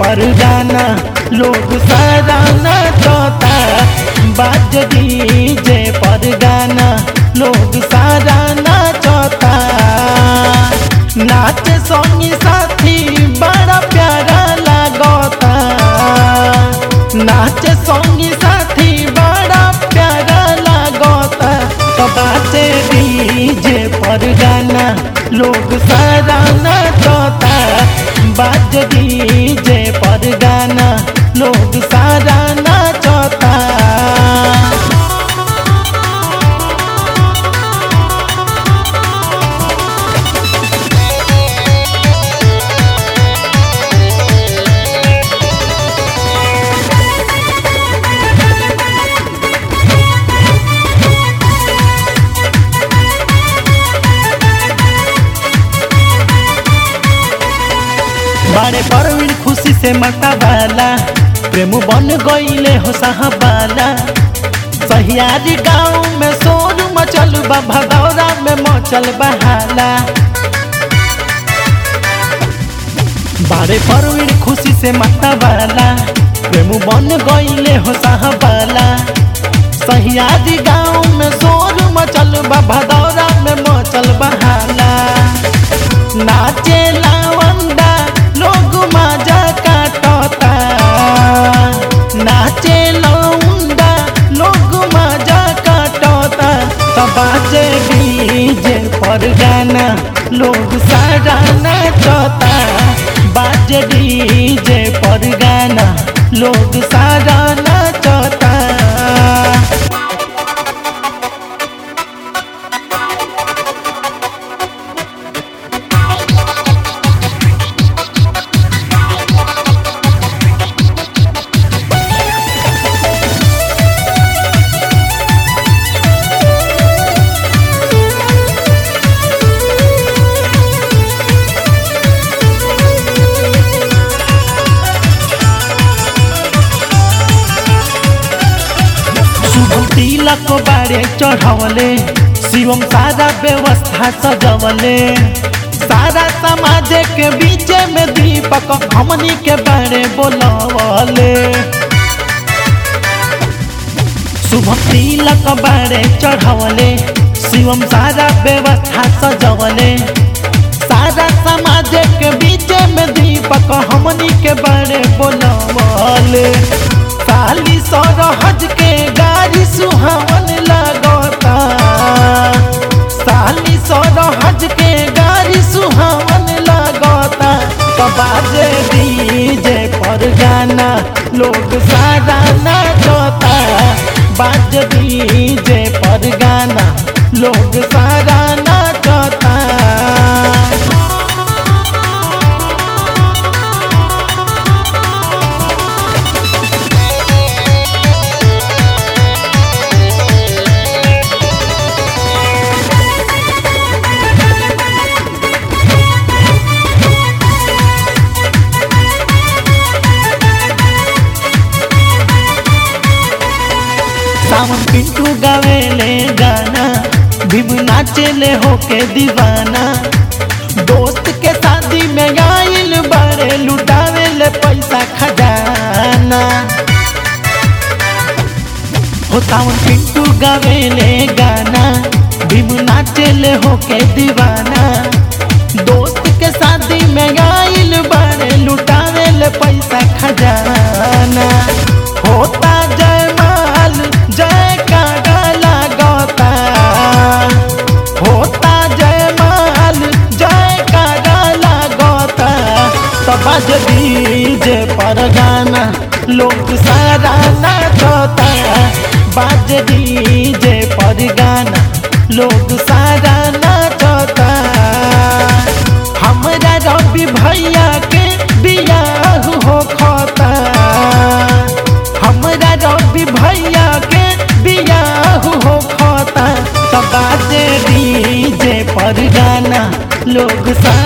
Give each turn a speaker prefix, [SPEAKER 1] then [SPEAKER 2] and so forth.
[SPEAKER 1] पर गाना लोग सारा नाचता बाज डीजे पर गाना लोग सारा नाचता नाच संगी साथी बड़ा प्यारा लागता नाच संगी साथी बड़ा प्यारा लागता तो बाजे डीजे पर गाना लोग सारा नाचता बाज डीजे पर गाना लोग सारा नाचता बारे परवीन खुशी से मटावाला प्रेम बन गईले हो साहबाला सहियारी गाँव में शोर मचल बा भदौरा में मचल बहाला बारे परवीन खुशी से मटावाला प्रेम बन गईले हो साहबाला सहियारी गाँव में शोर मचल बा भदौरा में मचल बहाला नाचे लावंदा लोग मजा काटता नाचे लौंदा लोग मजा काटता तबाजे डीजे पर गाना लोग सारा नाचता बाजे डीजे पर गाना लोग सारा नाचता शुभम तिलक बारे चढ़वले शिवम सारा व्यवस्था सजवले सारा समाज के बीच में दीपक हमनी के बारे बोलवले शुभम तिलक बारे चढ़वले शिवम सारा व्यवस्था सजवले सारा समाज के बीच में दीपक हमनी के बारे बोलवले साली सरहज के गाड़ी सुहावन लगता साली सरहज के गाड़ी सुहावन लगता बाजे डीजे पर गाना लोग सारा नाचता बाज डीजे पर गाना लोग सारा नाचता सावन पिंटू गावेले गाना भीम नाचेले होके दीवाना दोस्त के शादी में आइल बड़े लुटावेले पैसा खजाना हो सावन पिंटू गावेले गाना भीम नाचेले होके दीवाना दोस्त के शादी में आइल बड़े लुटावेले पैसा खजाना होता जय माल जय कागा लागता होता जय माल जय कागा लागता तब डीजे पर गाना लोग सारा नाचता बाज डीजे पर गाना लोग सारा नाचता हमरा रवि भैया के बियाह हो खता हमरा रवि भैया के बियाह हो खता तब बाजे डीजे पर गाना लोग सा